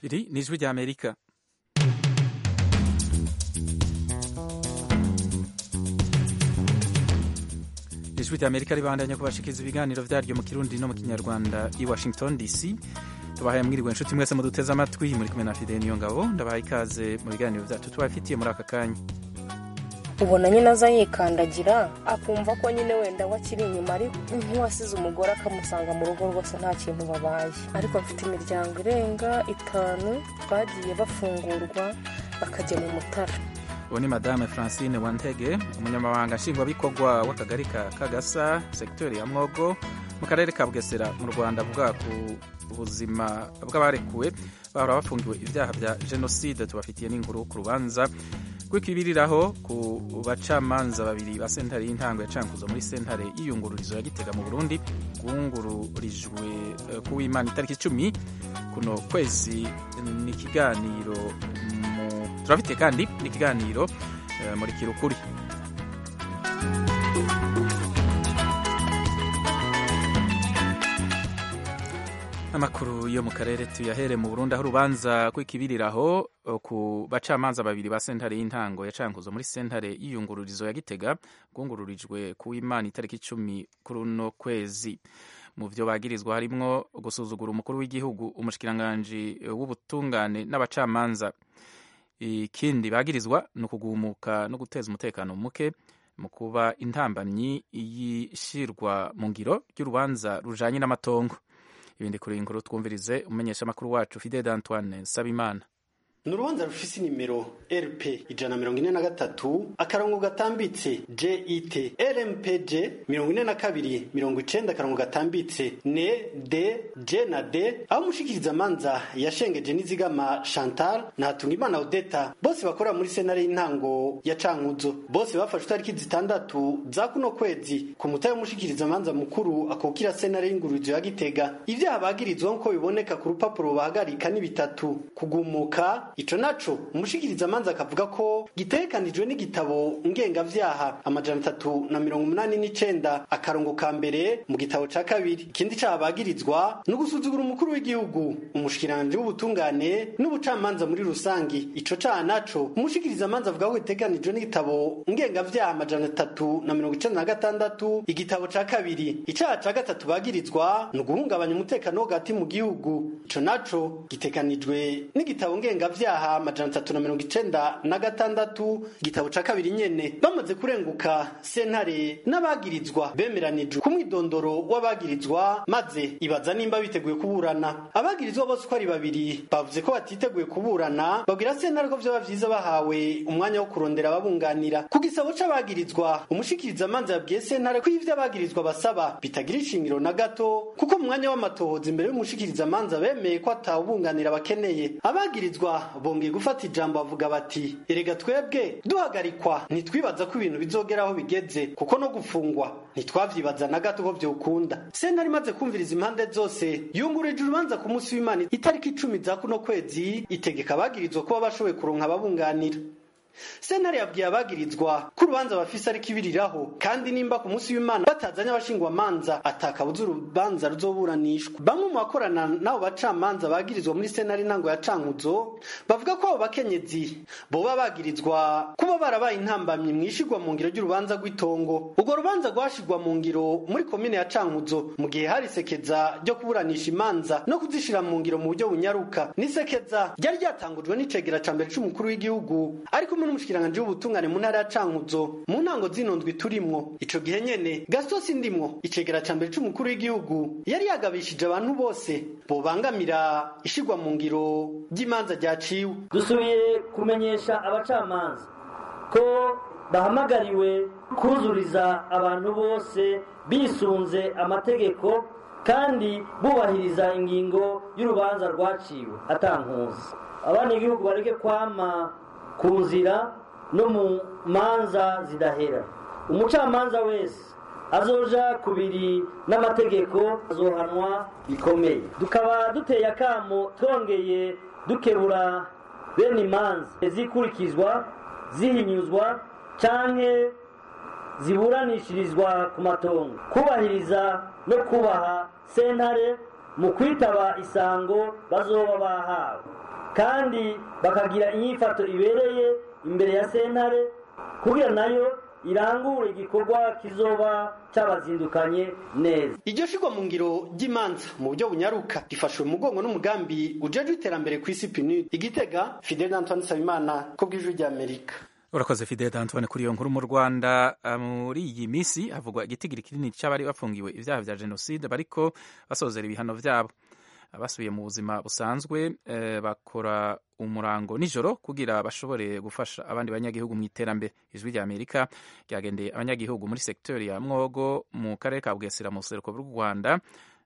iri ni ijwi rya amerika ijwi rya amerika ribandanya kubashikiriza ibiganiro vyaryo mu kirundi no mu kinyarwanda i washington dc tubahaye mwiriwe inshuti mwese muduteze amatwi muri kumwe na fide niyo ngabo ndabahaye ikaze mu biganiro vyacu tubafitiye muri aka kanya ubona nyine aza yikandagira akumva ko nyine wenda we akiri inyuma ari nk'uwasize umugore akamusanga mu rugo rwose nta kintu babaye ariko mfite imiryango irenga itanu bagiye bafungurwa bakajya mu mutara uwo ni madame francine wantege umunyamabanga nshingwabikorwa w'akagari ka kagasa sekiteri ya mwogo mu karere ka bugesera mu rwanda avuga ku buzima bw'abarekuwe bahora bafungiwe ibyaha bya jenoside tubafitiye n'inkuru ku rubanza rw'ikibiriraho ku bacamanza babiri ba sentare y'intango ya cankuzo muri sentare y'iyungururizo ya gitega mu burundi rwungururijwe ku w'imana itariki icumi kuno kwezi ni ikiganiro turafite kandi n'ikiganiro muri kirukuri amakuru yo mu karere tuyahere mu burundi aho urubanza rw'ikibiriraho ku bacamanza babiri ba sentare y'intango ya cankuzo muri sentare y'iyungururizo ya gitega rwungururijwe ku w'imana itariki icumi kuri uno kwezi mu byo bagirizwa harimwo gusuzugura umukuru w'igihugu umushikiranganji w'ubutungane n'abacamanza ikindi bagirizwa ni ukugumuka no guteza umutekano muke mu kuba intambamyi y'ishyirwa mu ngiro ry'urubanza rujanye n'amatongo ibindi kuri iyi nkuru twumvirize umumenyeshamakuru wacu fidede antoine nsabimana ni urubanza rufise inimero rp ijana mirongo ine na gatatu akarongo gatambitse jet rmpg mirongo ine na kabiri mirongo icenda akarongo gatambitse ne d j na d aho umushikiriza manza yashengeje n'izigama chantal na hatungimana odeta bose bakorera muri senare y'intango ya cankuzo bose bafashe itariki zitandatu za kuno kwezi ku mutahe w'umushikiriza manza mukuru akukira senare y'ingururizo ya gitega ivyaha bagirizwa nk'uko biboneka ku rupapuro bahagarika ni bitatu kugumuka ico naco umushikiriza manza akavuga ko gitegekanijwe n'igitabo ngengavyaha amajana atatu na mirongo umunani n'icenda akarongo ka mbere mu gitabo ca kabiri ikindi caha bagirizwa ni ugusuzugura umukuru w'igihugu umushikiranje w'ubutungane n'ubucamanza muri rusangi ico caha naco umushikiriza manza avuga ko gitegekanijwe n'igitabo ngengavyaha amajana atatu na mirongo icenda na gatandatu igitabo ca kabiri icaha ca gatatu bagirizwa ni uguhungabanya umutekano wo hagati mu gihugu ico naco gitegekanijwe n'igitabo ngengavyaha ibyaha amajana atatu na mirongo icenda na gatandatu igitabo ca kabiri nyene bamaze kurenguka sentare n'abagirizwa bemeranijwe ku mwidondoro w'abagirizwa maze ibaza nimba biteguye kuburana abagirizwa bose uko ari babiri bavuze ko batiteguye kuburana babwira sentare ko vyoba vyiza bahawe umwanya wo kurondera ababunganira ku gisabo c'abagirizwa umushikiriza manza yabwiye sentare ko ivyo abagirizwa basaba bitagira ishingiro na gato kuko mu mwanya w'amatohoza imbere y'umushikiriza manza bemeye ko atawubunganira bakeneye abagirizwa bongeye gufata ijambo bavuga bati erega twebwe duhagarikwa ntitwibaza ko ibintu bizogera aho bigeze kuko no gufungwa ntitwavyibaza na gato ko vyokunda sentare imaze kumviriza impande zose yungurije urubanza ku munsi w'imana itariki icumi za kuno kwezi itegeka abagirizwa kuba bashoboye kuronka ababunganira sentare yabwiye abagirizwa ko urubanza bafise ariko ibiriraho kandi nimba ku munsi w'imana batazanye abashingwamanza atakabuza urubanza ruzoburanishwa bamwe mu bakorana n'abo bacamanza bagirizwa muri sentare intango ya cankuzo bavuga ko abo bakenyezi boba bagirizwa kuba barabaye intambamyi mu ishigwa mu ngiro ry'urubanza rw'itongo urwo rubanza rwashigwa mu ngiro muri komine ya cankuzo mu gihe hari isekeza ryo kuburanisha imanza no kuzishira mu ngiro mu buryo bunyaruka n'isekeza ryari ryatangujwe n'icegera ca mbere c'umukuru w'igihugu ariko n'umushikiranganje w'ubutungane mu ntara ya Cankuzo mu ntango zinondwi turimwo ico gihe nyene Gaston Sindimwo icegera ca mbere c'umukuru w'igihugu yari yagabishije abantu bose bobangamira ishigwa mu ngiro ry'imanza ryaciwe dusubiye kumenyesha abacamanza ko bahamagariwe kuzuriza abantu bose bisunze amategeko kandi bubahiriza ingingo y'urubanza rwaciwe atankuzi abana igihugu bareke kwama ku nzira no mu manza zidahera umucamanza wese azoja kubiri n'amategeko azohanwa bikomeye tukaba duteye akamo twongeye dukebura bene imanza zikurikizwa zihinyuzwa canke ziburanishirizwa ku matongo kubahiriza no kubaha sentare mu kwitaba isango bazoba bahawe kandi bakagira inyifato ibereye imbere ya sentare kugira nayo irangure igikorwa kizoba cyabazindukanye neza iryo shigwa mu ngiro ry'imanza mu buryo bunyaruka rifashwe mu mugongo n'umugambi ujejwe iterambere ku isi pinu igitega fidel antoine nsabimana ko bw'ijwi ry'amerika urakoze fidel antoine kuri iyo nkuru mu rwanda muri iyi minsi havugwa igitigiri kinini cy'abari bafungiwe ibyaha bya jenoside bariko basozera ibihano byabo abasubiye mu buzima busanzwe bakora umurango nijoro kugira bashobore gufasha abandi banyagihugu mu iterambere ijwi rya amerika ryagendeye abanyagihugu muri sekiteri ya mwogo mu karere ka bugesera mu buseruko bw'u rwanda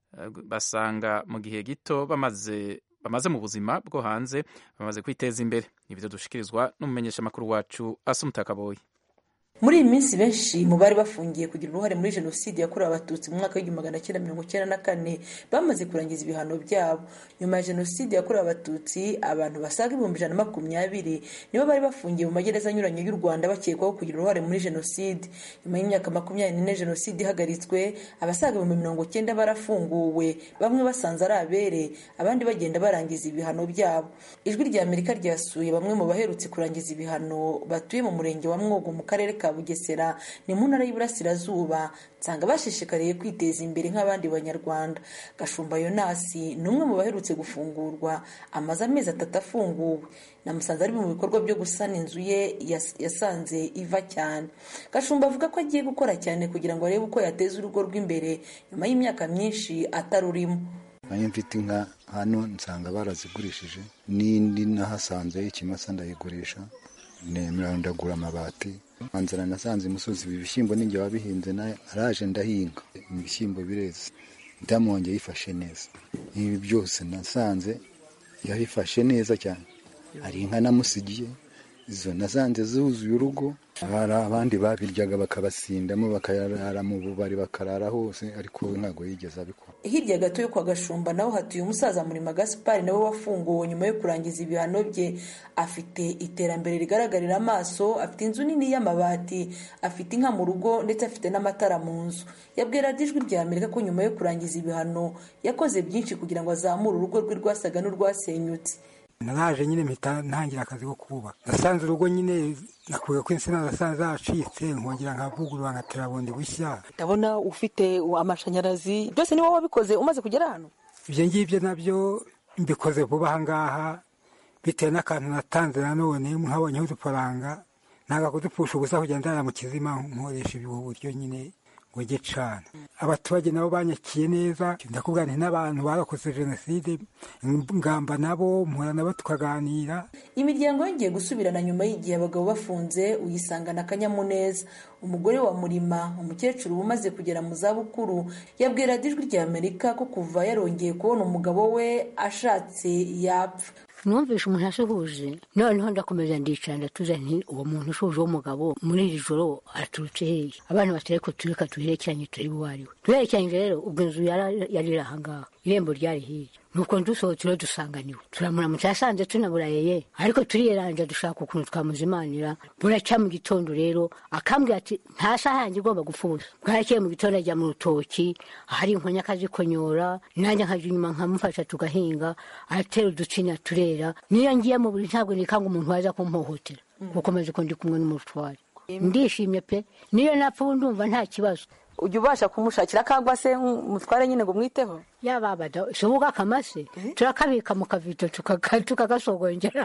basanga mu gihe gito bamaze bamaze mu buzima bwo hanze bamaze kwiteza imbere ibyo dushikirizwa n'umumenyeshamakuru wacu asumutakaboye muri iyi minsi benshi mu bari bafungiye kugira uruhare muri jenoside yakorewe abatutsi mu mwaka w'igihumbi magana cyenda mirongo icyenda na kane bamaze kurangiza ibihano byabo nyuma ya jenoside yakorewe abatutsi abantu basaga ibihumbi ijana na makumyabiri nibo bari bafungiye mu magereza anyuranye y'u rwanda bakekwaho kugira uruhare muri jenoside nyuma y'imyaka makumyabiri n'ine jenoside ihagaritswe abasaga ibihumbi mirongo cyenda barafunguwe bamwe basanze ari abere abandi bagenda barangiza ibihano byabo ijwi rya amerika ryasuye bamwe mu baherutse kurangiza ibihano batuye mu murenge wa mwogo mu karere ka bugesera ni mu ntara y'iburasirazuba nsanga bashishikariye kwiteza imbere nk'abandi banyarwanda gashumba yonasi ni umwe mu baherutse gufungurwa amaze amezi atatu afunguwe namusanze ari mu bikorwa byo gusana inzu ye yasanze iva cyane gashumba avuga ko agiye gukora cyane kugira ngo arebe uko yateza urugo rw'imbere nyuma y'imyaka myinshi atarurimo nanjye mfite inka hano nsanga barazigurishije n'indi nahasanze ikimasa ndayigurisha nemera ndagura amabati nzara nasanze imusozi ibi bishyimbo ninjye wabihinze nawe araje ndahinga ibishyimbo bireze ndamwongeye yifashe neza ibi byose nasanze yabifashe neza cyane hari inka namusigiye izo nasanze zuzuye urugo hari abandi babiryaga bakabasindamo bakarara mu bubari bakarara hose ariko ntabwo yigeze abikora hirya gato yo kwa gashumba naho hatuye umusaza murima gaspari nawe wafunguwe nyuma yo kurangiza ibihano bye afite iterambere rigaragarira amaso afite inzu nini y'amabati afite inka mu rugo ndetse afite n'amatara mu nzu yabwira ijwi rya amerika ko nyuma yo kurangiza ibihano yakoze byinshi kugira ngo azamure urugo rwe rwasaga n'urwasenyutse naraje nyine mpita ntangira akazi ko kubaka nasanze urugo nyine nakuye ko insina zasanze zacitse nkongera nkavugurura nkatera bundi bushya ndabona ufite amashanyarazi byose ni wowe wabikoze umaze kugera hano ibyo ngibyo nabyo mbikoze vuba aha ngaha bitewe n'akantu natanze nanone nkabonyeho udufaranga ntabwo kudupfusha ubusa kugenda ndara mu kizima nkoresha ubu buryo nyine ngo njye cana abaturage nabo banyakiye neza ndakubwira nti n'abantu barakoze jenoside ngamba nabo mpura nabo tukaganira imiryango yongeye gusubirana nyuma y'igihe abagabo bafunze uyisangana akanyamuneza umugore wa murima umukecuru umaze kugera mu zabukuru yabwira ijwi rya amerika ko kuva yarongeye kubona umugabo we ashatse yapfa numvishe umuntu asuhuje noneho ndakomeza ndicara ndatuza nti uwo muntu ushuje w'umugabo muri iri joro araturutse hehe abana batari ko tureka tuherekeranye turi buwariwe tuherekeranye rero ubwo inzu yari iri ahangaha irembo ryari hirya nuko dusohotse dusanganiwe turamuramutse yasanze tunaburayeye ariko turiyeranja dushaka ukuntu twamuzimanira buracya mu gitondo rero akambwira ati nta saha yanjye igomba gupfa ubusa bwarakeye mu gitondo ajya mu rutoki ahari inkonya akazikonyora nanjye nkajya inyuma nkamufasha tugahinga aratera uducinya turera niyo ngiye mu buri ntabwo nikanga umuntu waza kumpohotera kuko maze ko ndi kumwe n'umutware ndishimye pe niyo napfa ubu ndumva nta kibazo ujya ubasha kumushakira akagwa se mutware nyine ngo mwiteho yababada sobuga akamase turakabika mu kavito tukagasogongera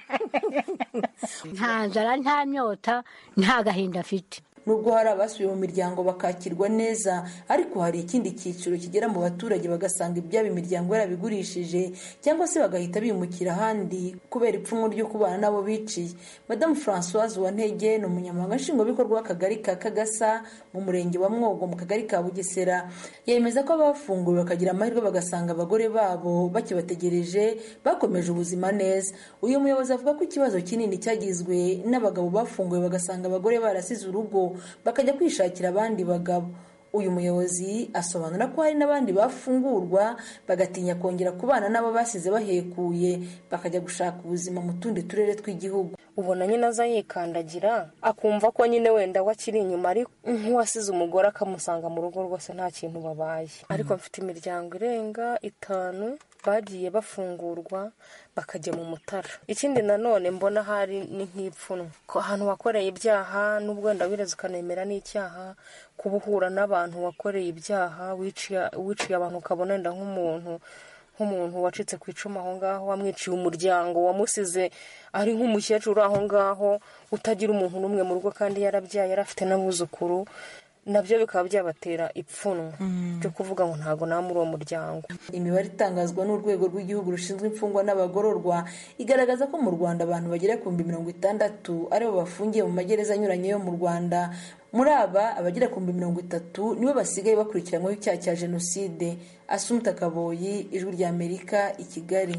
nta nzara nta myota nta gahinda afite nubwo hari abasubiye mu miryango bakakirwa neza ariko hari ikindi cyiciro kigera mu baturage bagasanga ibyabo imiryango yarabigurishije cyangwa se bagahita bimukira ahandi kubera ipfunwe ryo kubana n'abo biciye madamu francoise wantege ni umunyamabanga nshingwabikorwa w'akagari ka kagasa mu murenge wa mwogo mu kagari ka bugesera yemeza ko abafunguwe bakagira amahirwe bagasanga abagore babo bakibategereje bakomeje ubuzima neza uyu muyobozi avuga ko ikibazo kinini cyagizwe n'abagabo bafunguwe bagasanga abagore barasize urugo bakajya kwishakira abandi bagabo uyu muyobozi asobanura ko hari n'abandi bafungurwa bagatinya kongera kubana n'abo basize bahekuye bakajya gushaka ubuzima mu tundi turere tw'igihugu ubona nyine aza yikandagira akumva ko nyine wenda we akiri inyuma ari nk'uwasize umugore akamusanga mu rugo rwose nta kintu babaye ariko mfite imiryango irenga itanu bagiye bafungurwa bakajya mu mutara ikindi nanone mbona hari ni nk'ipfunwe ko ahantu wakoreye ibyaha n'ubwo wenda wireze ukanemera n'icyaha kuba uhura n'abantu wakoreye ibyaha wiciye abantu ukabona wenda nk'umuntu nk'umuntu wacitse ku icumu aho ngaho wamwiciye umuryango wamusize ari nk'umukecuru aho ngaho utagira umuntu n'umwe mu rugo kandi yarabyaye yari afite n'abuzukuru nabyo bikaba byabatera ipfunwe byo kuvuga ngo ntabwo nta muri uwo muryango imibare itangazwa n'urwego rw'igihugu rushinzwe imfungwa n'abagororwa igaragaza ko mu rwanda abantu bagera ku bihumbi mirongo itandatu aribo bafungiye mu magereza anyuranye yo mu rwanda muri aba abagera ku bihumbi mirongo itatu nibo basigaye bakurikiranyweho icyaha cya jenoside asumuta kaboyi ijwi rya amerika i kigali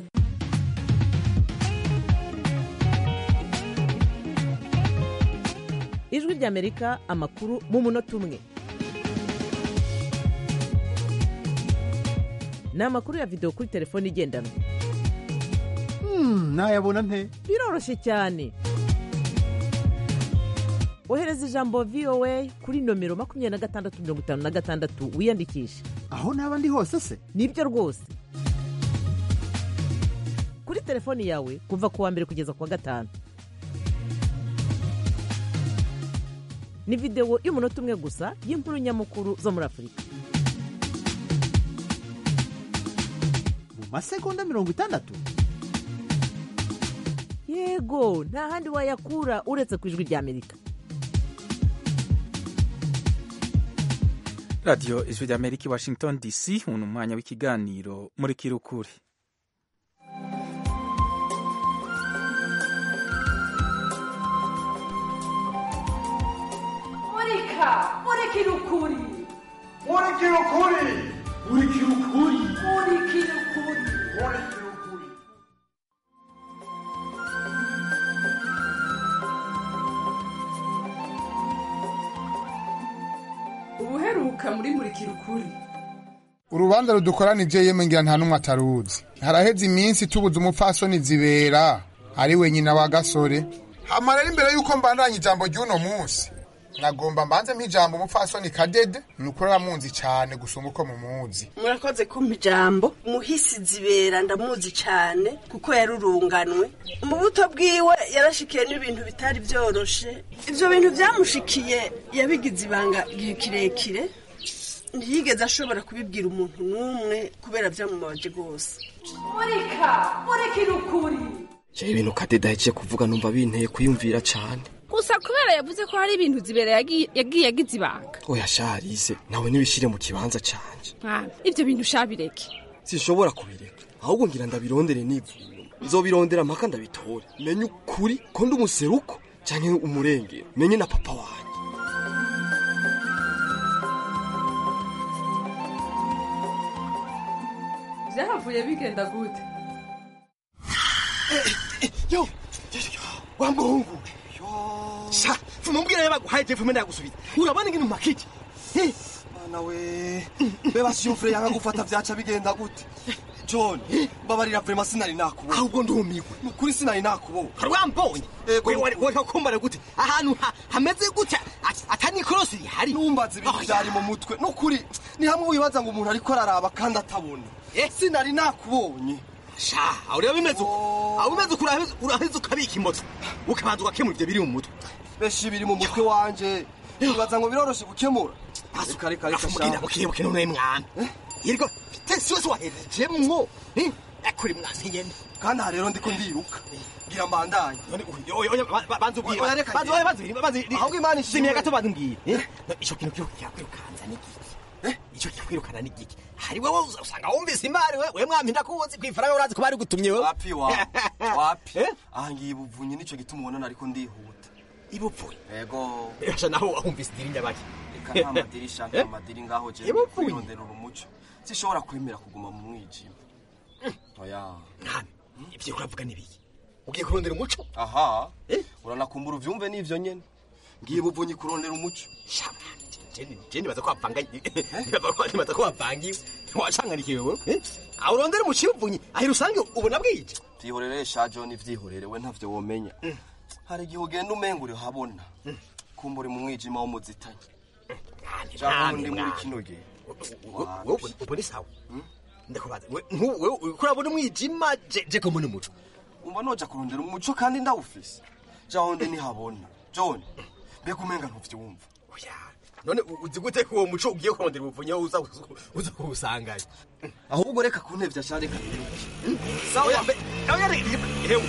ijwi rya amerika amakuru mu munota umwe ni amakuru ya videwo kuri telefone igendanwa nayabona nte biroroshye cyane ohereza ijambo voa kuri nomero makumyabiri na gatandatu mirongo itanu na gatandatu wiyandikishe aho naba ndi hose se nibyo rwose kuri telefoni yawe kuva ku wa mbere kugeza ku wa gatanu ni videwo y'umunota umwe gusa y'inkuru nyamukuru zo muri afurika mu masegonda mirongo itandatu yego nta handi wayakura uretse ku ijwi rya amerika radiyo ijwi rya amerika i washington dc ubu ni umwanya w'ikiganiro muri kirukuri murika murikira ukuri murikira ukuri murikira ukuri murikira ukuri murikira ukuri ubuheruka muri murikira ukuri urubanza rudukoranije yemwe ngira nta n'umwe ataruzi haraheze iminsi tubuze umupfasoni zibera ari we nyina wa gasore hama rero imbere y'uko mbandanya ijambo ry'uno munsi nagomba mbanze ijambo umupfasoni kadede ni ukuri aramunzi cyane gusumba uko mumuzi murakoze kumpa ijambo muhisi zibera ndamuzi cyane kuko yarurunganwe mu buto bwiwe yarashikiye n'ibintu bitari byoroshe ibyo bintu byamushikiye yabigize ibanga igihe kirekire ntiyigeze ashobora kubibwira umuntu n'umwe kubera byamubabaje rwose murika murikira ukuri jewe ibintu kadede ahejeje kuvuga numva binteye kuyumvira cyane gusa kubera yavuze ko hari ibintu zibera yagiye agize ibanga oya sharize nawe ntibishire mu kibanza canje mwana ibyo bintu shabireke sinshobora kubireka ahubwo ngira ndabirondere nivuma nzobirondera mpaka ndabitore menye ukuri ko ndi umuseruko canke umurengero menye na papa wanjye byahavuye bigenda gute yo wa muhungu sha fumubwira yabaguhaye jefume ndagusubiza urabona ingene umakije mana we be basiyumvire yanga gufata vyaca bigenda gute john mbabarira vrema sinari nakubona ahubwo ndumiwe nukuri sinari nakubona hari wambonye wari kumbara gute ahantu hameze gute atani ikorosi rihari numbaza ibintu vyari mu mutwe nukuri ni hamwe wibaza ngo umuntu ariko araraba kandi atabona sinari nakubonye sha aho rero bimeze uko aho bimeze uko uraheze ukabika imoto ukabanza ugakemura ivyo biri mu mutwe benshi biri mu mutwe wanje wibaza ngo biroroshe gukemura reka reka reka sha mukibuke none mwana yiriko tensi wese wahejejemwo kuri mwasi nyene kandi aha rero ndiko ndiruka ngira mbandanye banza ubwire banza banza banza ahubwo imana ishimye gato banza umbwire ico kintu kikwirukanza ni giki icyo kikwirukana ni giki hari wowe usanga wumvise imari we we mwami ndakuzi kwifaranga urazi ko bari gutumye wewe wapi wa wapi aha ngiye ibuvunye nico gituma ubona ariko ndihuta ibuvunye yego esha naho wumvise idiri nyabaki reka nta madirisha nta madiri ngaho je kwirondera urumuco sishobora kwemera kuguma mu mwijima oya nani ibyo uravuga nibiki ugiye kurondera umuco aha uranakumbura uvyumve n'ivyo nyene ngiye buvunyi kurondera umuco je nibaza ko wapanganye nibaza ko wapangiwe wacanganikiwe wewe eh? aho urondera umucivunyi ahira usange ubona bwije vyihorere sha john vyihorere we ntavyo womenya hari igihe ugenda umenga uri habona kumva uri mu mwijima w'umuzitanye jaho ndi muri kino gihe ubona isawa ndakubaza we- nku- wewe uriko urabona umwijima je- je ko mbona umuco umva noja kurondera umuco kandi ndawufise jaho ndi ntihabona john mbega umenga ntuvyumva none u- uzi gute ko uwo muco ugiye kurondera ubuvunyi aho uza uza kuwusangayo ahubwo reka kuntevya sha reka sawa mbe oya re- hewe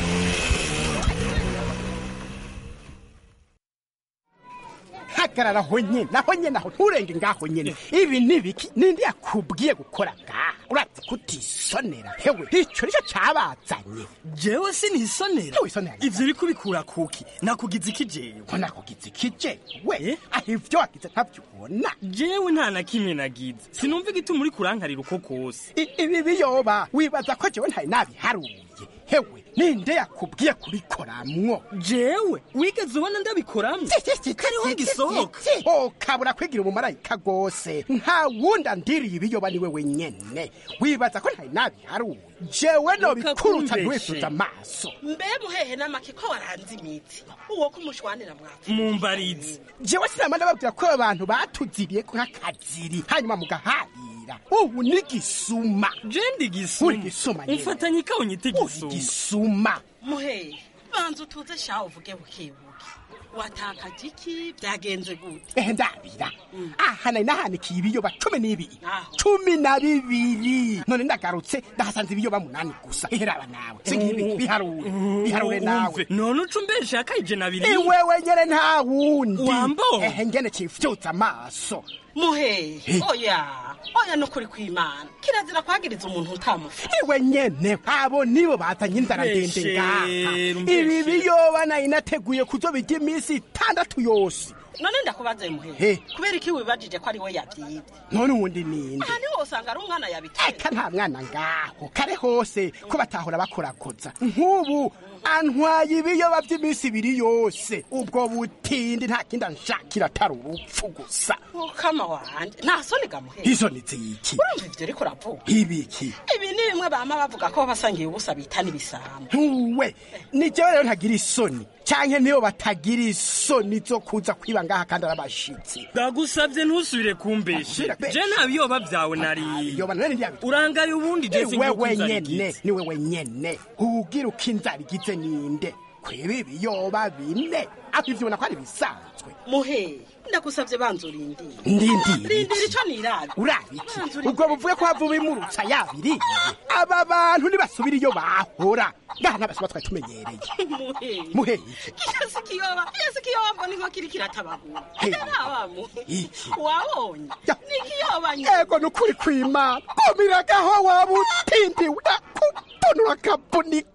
hagarara aho nyine aho nyine aho nturenge ngaho nyine ibi ni biki ninde yakubwiye gukora ngaha urazi kutisonera hewe icyo nicyo cyabazanye jewe sinisonera wisonera ivyo uri kubikura kuki nakugize iki jewe ko nakugize iki jewe aho ivyo wagize ntabyo ubona jewe nta na kimwe nagize sinumva igituma uri kurankarira uko kose I- ibi biyoba wibaza ko jewe ntari nabiharuye hewe ninde yakubwiye kubikoramwo jewe wigeze ubona ndabikoramwo kariho gisohoka oh kabura kwigira umumarayika rwose nta wundi andiriye ibiyoba niwe wenyene wibaza ko ntari nabiharuye jewe nobikurutsa ntiwifuza amaso mbe muhehe n'amaki ko waranze imitsi uwo kumushwanira mwapfa mumbarizi jewe sinama ndababwira ko abantu batuziriye nk'akaziri hanyuma mugaharira ubu ni gisuma je ndi gisuma uri gisuma nyene. umfatanye ikawo nyite gisuma gisuma muhehe banza utuze shaho uvuge bukebuke watakaje iki byagenze gute ehe ndabira aha nari nahanikiye ibiyoba cumi n'ibiri cumi na bibiri none ndagarutse ndahasanze ibiyoba munani gusa eheraba nawe singibi biharure biharure nawe Umve, none uca umbesha akayije na biri iwewe nyene nta wundi Wambo. ehe ngene cifyutsa amaso muhehe Eh. oya oya nukuri kw'imana kirazira kwagiriza umuntu utamufa iwe nyene abo nibo bazanye inzara ndende ngaha Mbeshere, ibi mbeshere. biyoba nari nateguye kuzobirya iminsi itandatu yose none ndakubaze muhehe Eh. kubera iki wibajije ko ari we yabyibye none uwundi ninde aha niho usanga ari umwana yabiteye eka nta mwana ngaho kare hose ko batahora bakorakoza nk'ubu antwaye ibiyoba by'iminsi ibiri yose ubwo butindi nta kindi anshakira atari urupfu gusa mukama wanje nta soni gamuhehe izo ni ziki urumva ivyo uriko uravuga ibiki ibi ni bimwe bama bavuga ko basangiye ubusa bita n'ibisambo ntuwe ni jewe rero ntagira isoni canke niyo batagira isoni zo kuza kwiba ngaha kandi ari abashitsi ndagusabye ntusubire kumbeshe je nta biyoba vyawe nariye urangaye ubundi je ni wewe nyene ni wewe nyene ugira uko inzara igize ninde kwiba ibiyoba bine aho ivyo ubona ko ari bisanzwe muhehe ndagusabye banza urindire ndindire rindira ico nirabe urabiki ubwo buvuye ko hava ubimurutsa yabiriye aba bantu ntibasubira iyo bahora ngaha n'abasoma twari tumenyereye muhehe muhehe kiyasi kiyoba kiyasi kiyoba mbona inko kiri kiratabagura Hey. ntabamu iki wabonye ni kiyoba nyine ego ni ukuri kw'imana kumiragaho waba utindiwe kutonora akabunika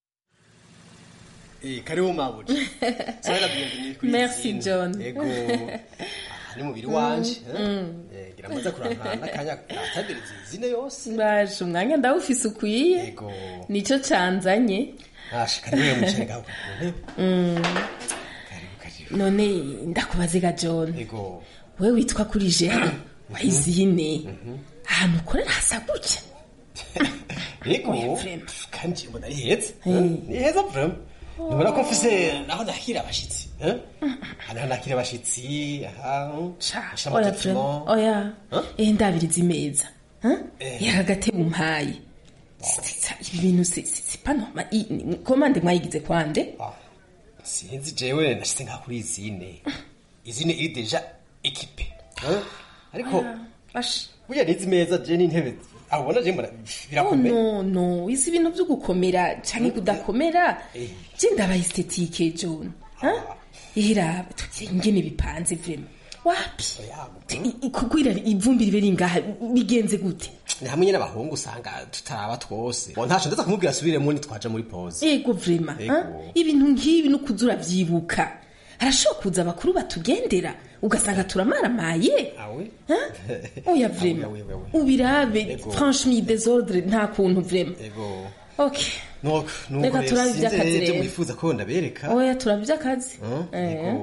Eh, karibu mabuja sana bienvenue kuri Merci, izindi. John. ego ni mubiri wanje Mm, mm. eh ngira maze kurantana n'akanya katabiriza izine yose baje umwanya ndawufise ukwiye ego nicyo canzanye ashi karibu mwicaye ngaho ku ntebe Mm. none ndakubaziga john ego we witwa kuri jean wayizine ahantu ukorera hasa gutya ego kandi mbona ari heza ni heza vrema nibona ko mfise naho nakira abashitsi eh? hano nakira abashitsi aha asha oya amatetimo vrema oya eh ndabiriza imeza yaka gatebe umpaye Sitsa, ibi bintu si si- si pas normal I- ni- komande mwayigize kwande sinzi jewe nashitse nka kuri izine izine iri deja ekipe eh? ariko burya nizi meza je n'intebe aho ubona je mbona Oh, birakomeye no no izi bintu byo gukomera canke kudakomera je ndabaye estetike john ihera tugiye ingene bipanze vrema wapi I- i- kukwira ivumbi ribe ringaha bigenze gute ni hamwe nyine abahungu usanga tutaraba twose Bo ntaco ndaza kumubwira asubiremo nitwaja muri pause ego vrema Ego. ha? ibintu nk'ibi no kuza uravyibuka harashobora kuza abakuru batugendera ugasanga turamaramaye awe oya vrema Awe, awe, awe. ubirabe Ego. franchement desordre nta kuntu vrema ego okay nuko nuko Reka rero turabe sinzi ivy'akazi ivyo rero. mwifuza ko ndabereka oya turabye akazi Huh? Eh. ego ko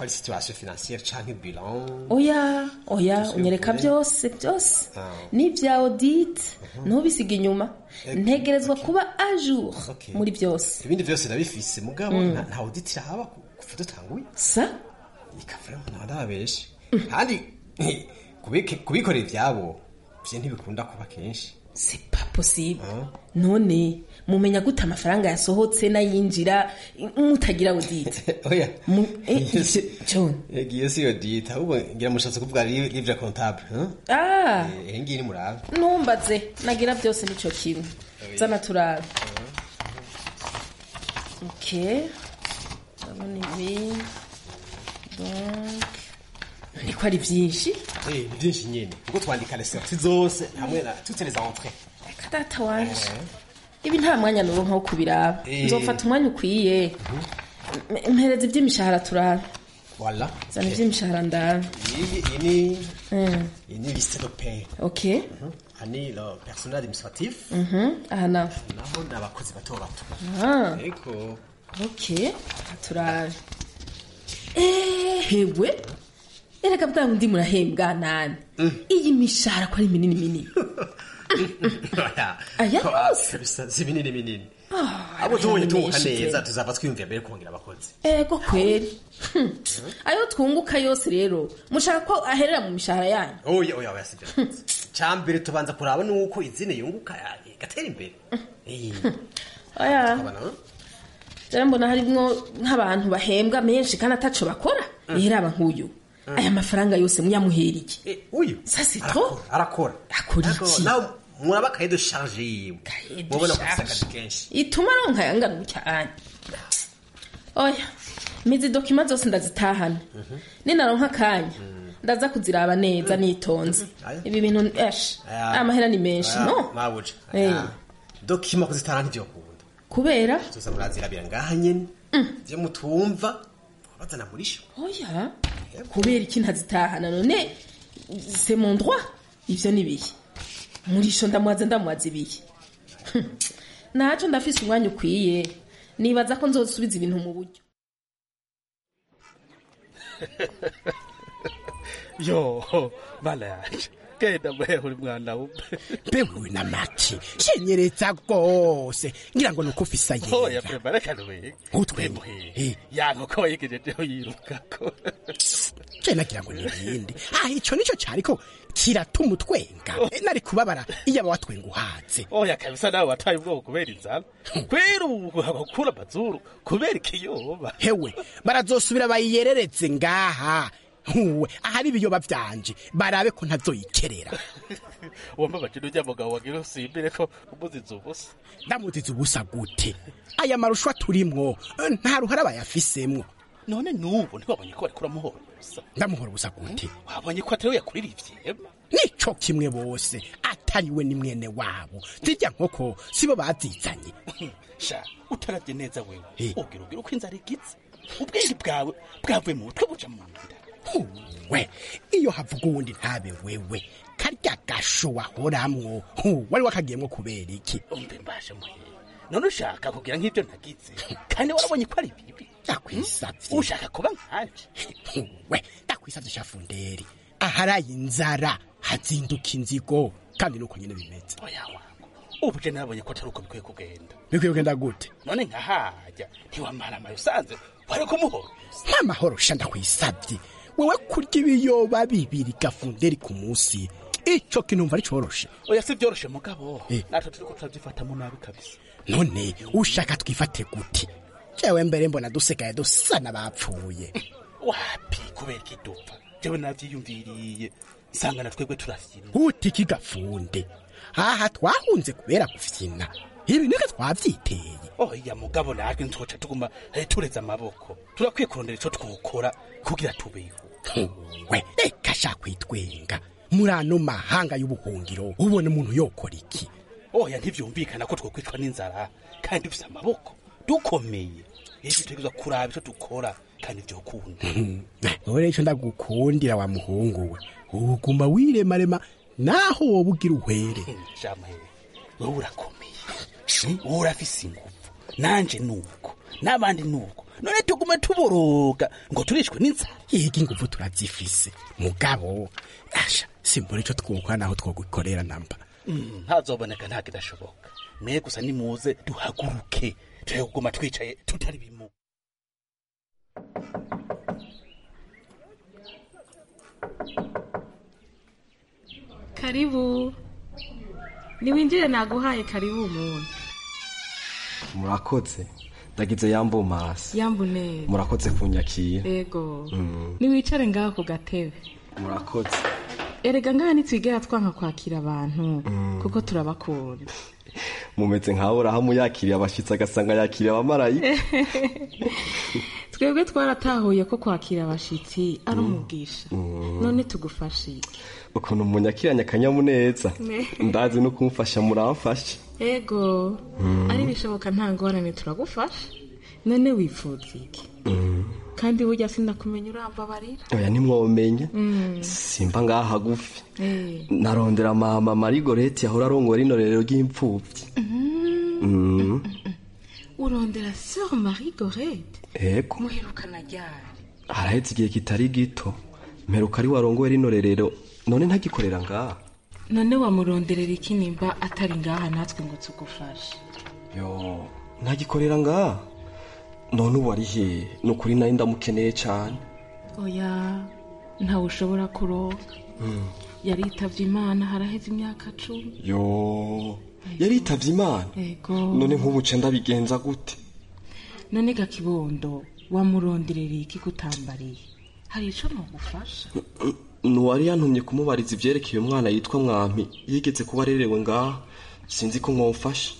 ko ari situation financière canke bilan oya oya Ese unyereka ukuri? byose byose Ah. n'ibya audit ntubisiga inyuma ntegerezwa kuba a jour Okay. muri byose ibindi byose ndabifise mugabo Mm. nta- nta audit irahaba ku- kuva dutanguye sa ikavamo nta ndababeshe kandi kubike- kubikorera ivyabo vyo ntibikunda kuba kenshi c'est pas possible none mumenya gute amafaranga yasohotse n'ayinjira mutagira audit oya Mu- eh, John giye si audit ahubwo ngira mushatse kuvuga li- livre comptable hein? ah Eh, iyi ngiyi ni murabe ntumbaze nagira byose nico kimwe zana turabe ok ndabona ibi donc niko ari byinshi Eh, ni byinshi nyene kuko twandika les sorties zose hamwe na toutes les entrées reka data wanje ibi nta mwanya nuronka wo kubiraba Eh. nzofata umwanya ukwiye M- mpereza iby'imishahara turabe voilà zana Ok. iby'imishahara ndabe iyi iyi ni Mm. iyi ni liste de paie ok aha ni le personnel administratif Mhm. aha naho naho ni abakozi bato bato Ah. ariko ok turabe ehewe erega bwa bundi murahembwa nani iyi mishahara ko ari minini minini Aya Ko- yose? bisa- si binini binini Ah, abo tubonye tunguka menshi neza pe. tuzava twiyumvira mbere kongera abakozi ego kweri Hmm. ayo twunguka yose rero mushaka ko aherera mu mishahara yanyu oya oya oya sibyo cyambere tubanza kuraba nuko izine yunguka ya- igatera imbere Eh, oya tukabona, eh? rero mbona harimwo nk'abantu bahembwa menshi kandi ataco bakora rero nk'uyu aya mafaranga yose muyamuheriye uyu ça c'est trop arakora akora Ariko iki nawe muraba kaye de charge yiwe de mubona ko charge. afise akazi kenshi ituma aronka yangana cyane oya mizi dokima zose ndazitahana ninaronka akanya ndaza kuziraba neza nitonze Aya. ibi bintu esh Aya. aya mahera ni menshi Aya, no mabuja Eh. Aya. dokima kuzitara ntivyokunda kubera tuza murazirabira ngaha nyene vyo mutumva bazana muri sho oya kubera iki ntazitahana none c'est mon droit ivyo ni bihe murisho ndamwaza ndamwaza ibihe Hmm. naco ndafise umwanya ukwiye nibaza ko nzosubiza ibintu mu buryo yo bana yaje genda muhehe uri mwana wumve mbewe na maki shenyereza rwose ngira ngo nuko ufisa oya yera prema reka nubege utwemuhe yanko ko wayigejejeho yirukako je nagira ngo nibindi ah ico nico cariko kiratuma utwenga Eh, nari kubabara iyaba watwenga uhaze oya kabisa nawe wataye ubwoko kubera inzara kwera ubu abakura amazuru kubera ikiyoba hewe barazosubira bayiyereretse ngaha huwe ahari ibiyoba vyanje barabe ko ntazoyikerera wambabaje n'urya mugabo wagira usimbire ko umuziza ubusa ndamuziza ubusa gute aya marushwa turimwo eh, nta ruhara bayafisemwo none n'ubu ntiwabonye ko barikura muhora ubusa ndamuhora ubusa gute wabonye ko atari we yakurira ivyema nico kimwe bose atariwe ni mwene wabo zirya nkoko sibo bazizanye sha utaravye neza wewe Eh. ugira ugira uko inzara igize ubwenge bwawe bwavuye mu mutwe buja mu nda we iyo havuga uwundi ntabe wewe karya gasho wahoramwo hu, wari wakagiyemwo kubera iki umve mbashe muhe none ushaka kugira nk'ibyo nagize kandi warabonye ko ari bibi ndakwisavye ushaka kuba nkanje we ndakwisavye shafunderi aharaye inzara hazinduka inzigo kandi nuko nyene bimeze oya wangu ubu je nabonye ko atari uko bikwiye kugenda bikwiye kugenda gute none nkahajya ntiwamara amaye usanze wari kumuhora nk'amahoro sha ndakwisavye wewe kurya ibiyoba bibiri gafunderi ku munsi ico kintu umva ari coroshe oya si byoroshe mugabo Eh. natwe turiko turavyifatamo nabi kabisa none ushaka twifate gute jewe mbere mbona dusigaye dusa n'abapfuye wapi kubera ikidupfa jewe navyiyumviriye nsanga na twebwe turafyina uti kigafunde aha twahunze kubera gufyina ibi niko twavyiteye oya mugabo natwe nzoca tuguma eh, tureze amaboko turakwiye kurondera ico twokora kugira tubeho we reka sha kwitwenga muri ano mahanga y'ubuhungiro ubona umuntu yokora iki oya ntivyumvikana ko twokwicwa n'inzara kandi dufise amaboko dukomeye rero dutegerezwa kuraba ico dukora kandi vyokunda none ico ndagukundira wa muhungu we uguma wiremarema naho woba ugira uhwere jamahe wowe urakomeye wowe urafise ingufu nanje nuko n'abandi nuko none tugume tuboroga ngo turishwe n'inzara yega inguvu turazifise mugabo asha simbona ico twokora naho twogukorera namba ntazoboneka nta kidashoboka mwe gusa nimuze duhaguruke tuje kuguma twicaye tutari bimu karibu niwinjire naguhaye karibu umuntu murakoze ndagize yambu masi yambu neza murakoze kunyakira ego Mm, niwicare ngaho ku gatebe murakoze erega ngaha ntitwigera twanka kwakira abantu Mm. kuko turabakunda mumeze nkaho urahamu yakiriye abashitsi agasanga yakiriye abamarayika twebwe twaratahuye ko kwakira abashitsi ari umugisha Mm. none tugufashe iki ukuntu munyakiranya akanyamuneza Ne. ndazi no kumfasha muramfasha ego Mm. ari bishoboka nta ngorane turagufasha none wifuza iki Mm. kandi burya sinakumenya urambabarira oya nimwomenye Mm. simba ngaha hagufi Eh. narondera mama marigoreti yahora arongora rino rero ry'imfubyi Mm. Mm. urondera sœur marie gorete ego muherukana ryari haraheze igihe kitari gito mperuka ari warongoye rino rerero none ntagikorera ngaha none wamuronderera iki nimba atari ngaha natwe ngo tugufashe yo ntagikorera ngaha none ubu ari hehe ni ukuri nari ndamukeneye cyane oya ntawe ushobora kuronka Mm. yaritavye imana haraheze imyaka cumi yo yaritavye imana ego none nk'ubu nca ndabigenza gute none gakibondo wamuronderera iki kutambariye hari ico nogufasha nuwari yantumye kumubariza ivyerekeye umwana yitwa mwampi yigeze kuba arerewe ngaha sinzi ko mwomfasha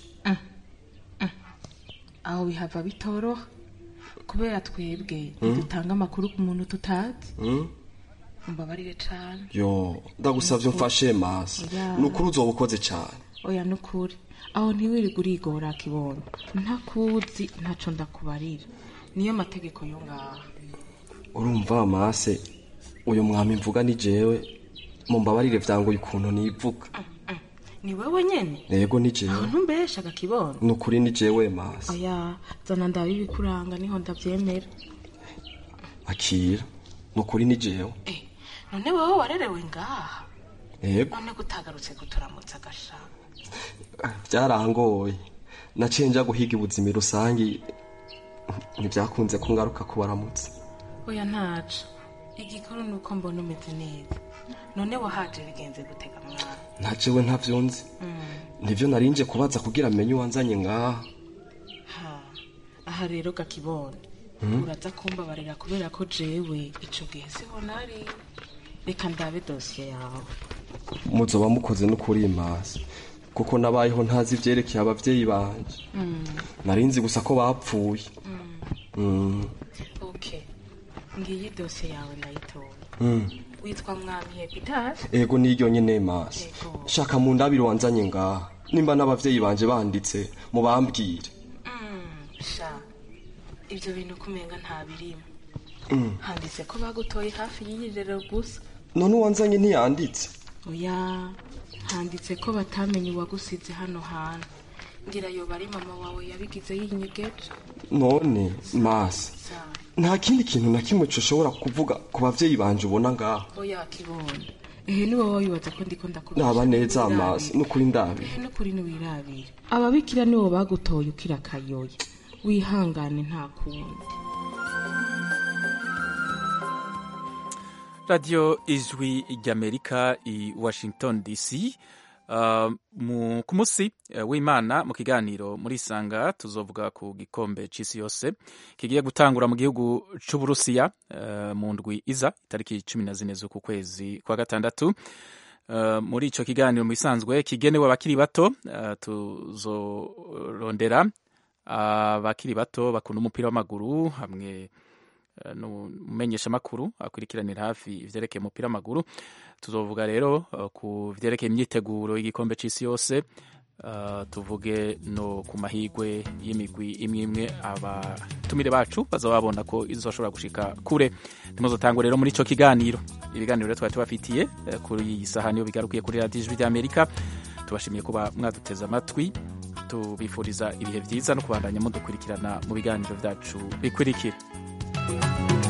aho bihava bitoroha kubera twebwe Mm. ntidutanga amakuru ku muntu tutazi Mm? umbabarire cane yo ndagusavye umfashe masi Oya. ni ukuri uzoba ukoze cane oya nukuri aho ntiwirirwe urigora kibondo ntakuzi ntaco ndakubarira niyo mategeko yo ngaha urumva mase uyu mwami mvuga ni jewe mumbabarire vyangoye ukuntu nivuga ni wewe nyene yego ni jewe aho ntumbeshaga kibondo ni ukuri ni jewe mase oya zana ndaba ibikuranga niho ndavyemera akira ni ukuri ni jewe none wowe warerewe ngaha yego none gutagarutse guturamutsa agashaka byarangoye naciye nja guhiga ubuzima rusange ntibyakunze ko ngaruka kubaramutsa oya ntaco igikuru ni uko mbona umeze neza none wahaje bigenze gutega mwana ntajewe ntavyo nzi Mm. nivyo narinje kubaza kugira amenye uwanzanye ngaha Ha, aha rero gakibondo Mm. uraza kumbabarira kubera ko jewe ico gihe siho nari reka ndabe dosiye yawe muzoba mukoze n'ukuri masi kuko nabayeho ntazi ivyerekeye abavyeyi banje Mm. narinzi gusa ko bapfuye Mm. okay ngiyi dosiye yawe ndayitoye Mm. witwa mwami hepitasi ego niryo nyene masi Ego. shaka mu ndabiro wanzanye ngaha nimba n'abavyeyi banje banditse mubambwire sha ibyo bintu kumenga nta birimo Mm. handitse ko bagutoye hafi y'iyirero gusa none uwanzanye ntiyanditse oya handitse ko batamenye uwagusize hano hantu ngira yoba ari mama wawe yabigize yinyegeje none masi nta kindi kintu na kimwe ushobora kuvuga ku bavyeyi banje ubona ngaha oya kibondo ehe ni wowe wibaza ko ndiko ndakubesha naba neza ntiwirabire. masi n'ukuri ndabi ehe n'ukuri ntiwirabire ababikira nibo bagutoye ukira akayoya wihangane nta kundi radiyo ijwi ry'amerika i washington dc Uh, mu- ku munsi uh, w'imana mu kiganiro muri isanga tuzovuga ku gikombe c'isi yose kigiye gutangura mu gihugu c'uburusiya uh, mu ndwi iza itariki cumi na zine z'uku kwezi kwa gatandatu Uh, muri ico kiganiro mu bisanzwe kigenewe abakiri bato uh, tuzorondera abakiri bato bakunda umupira w'amaguru hamwe uh, n'umumenyeshamakuru akurikiranira hafi ivyerekeye umupira w'amaguru tuzovuga rero uh, ku vyerekeye imyiteguro y'igikombe c'isi yose uh, tuvuge no ku mahigwe y'imigwi imwe imwe abatumire bacu bazaba babona ko izoshobora gushika kure ntimuzotangwe rero muri ico kiganiro ibiganiro rero twari tubafitiye uh, kuri iyi saha niyo bigarukiye kuri radiyo ijwi ry'amerika tubashimiye kuba mwaduteze amatwi tubifuriza ibihe byiza no kubandanya mudukurikirana mu biganiro byacu bikurikira